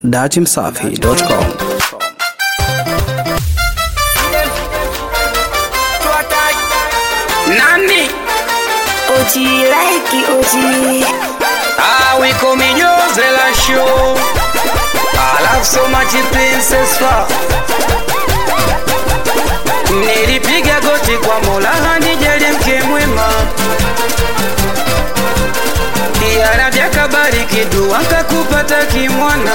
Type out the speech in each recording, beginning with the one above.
datimsafi.com Nani? Oji like Oji. Ah, we call me Jose la show. I love so much princess fa. Nilipiga goti kwa Mola hanijalie mke mwema. Yarabi akabariki dua kakupata kimwana.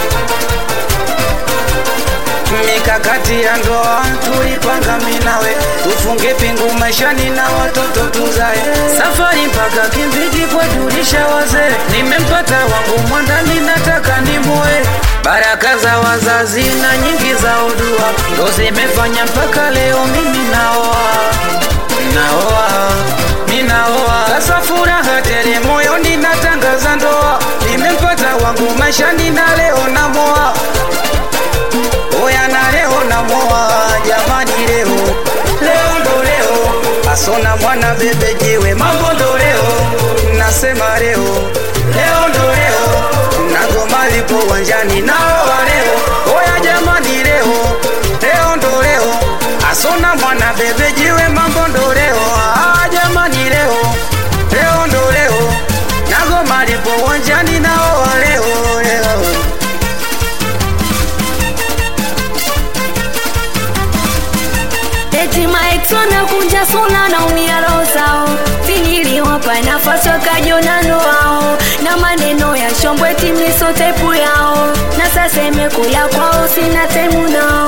Mikakati ya ndoa tulipanga minawe, tufunge pingu maishani na watoto tuzae. Safari mpaka Kimbiji kuwajulisha wazee, nimempata wangu mwandani, nataka nimuoe. Baraka za wazazi na nyingi za udua ndo zimefanya mpaka leo mimi naoa, naoa, ninaoa. Sasa furaha tele moyoni, natangaza ndoa, nimempata wangu maishani na leo namoa Oya na leo na moa jamani, leo leo ndo leo, asona mwana bebe jiwe, mambo ndo leo, nasema leo leo ndo leo, nagoma lipo uwanjani naoa leo. Oya jamani, leo leo ndo leo, asona mwana bebe jiwe, mambo ndo leo, ah jamani, leo leo ndo leo, nagoma lipo uwanjani naoa leo leo. Eti Mike wanakunja suna na umia roho zao, niliwapa nafasi wakajiona ndo wao, na maneno ya shombwe timiso tepu yao, na sasa imekula kwao, sina temu nao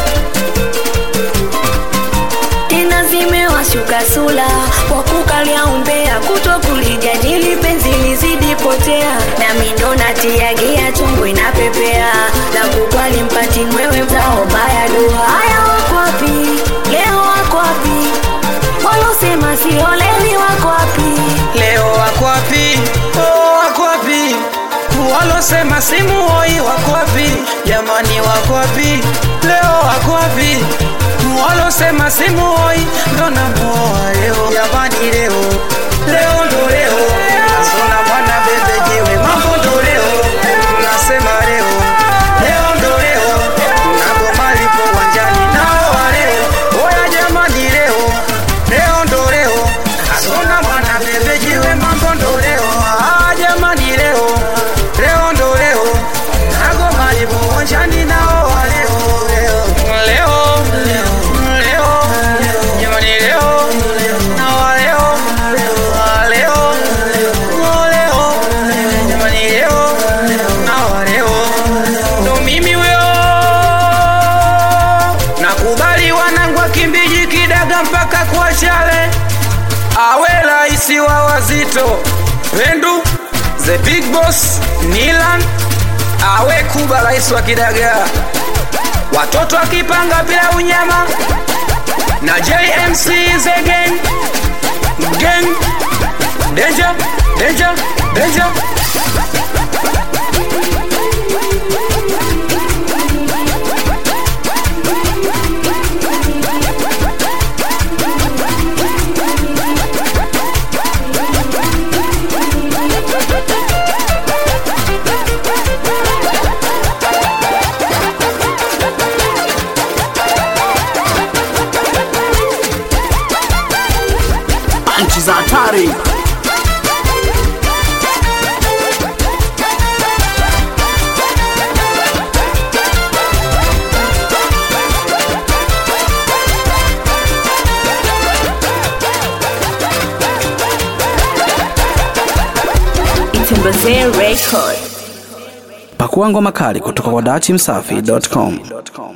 tena zimewashuka sula kwa kukalia umbea, kuto kulijadili penzi lizidi potea, nami ndo natiagia chungu inapepea, na kukwali mpati mwewe mzao baya dua. Haya wako wapi leo, wako wapi walosema sioleni, wako wapi leo wako wapi? Oh, wako wapi? Walosema simu hoi wako wapi? Jamani, wako wapi? Leo wako wapi? Walosema simu hoi ndo namuoa leo. Jamani, leo leo ndo leo, asona mwana bebe jiwe, mambo ndo leo, nasema leo leo ndo leo, nagoma lipo uwanjani naoa leo. Oya jamani, leo leo ndo leo, asona mwana bebe jiwe, mambo ndo leo, ah jamani, leo leo ndo leo, nagoma lipo uwanjani naoa leo leo leo leo jamani, leo naoa leo ah, leo oh, leo jamani, leo naoa leo ndo mimi huyo nakubali wanangu wa Kimbiji Kidaga mpaka kwa Chale awe raisi wa wazito Wendu the big boss Nilan awe Kuba rais wa Kidaga watoto akipanga bila unyama na JMC the gang gang danger danger danger nchi za hatari Itembezee record pakua ngoma kali kutoka kwa datimsafi.com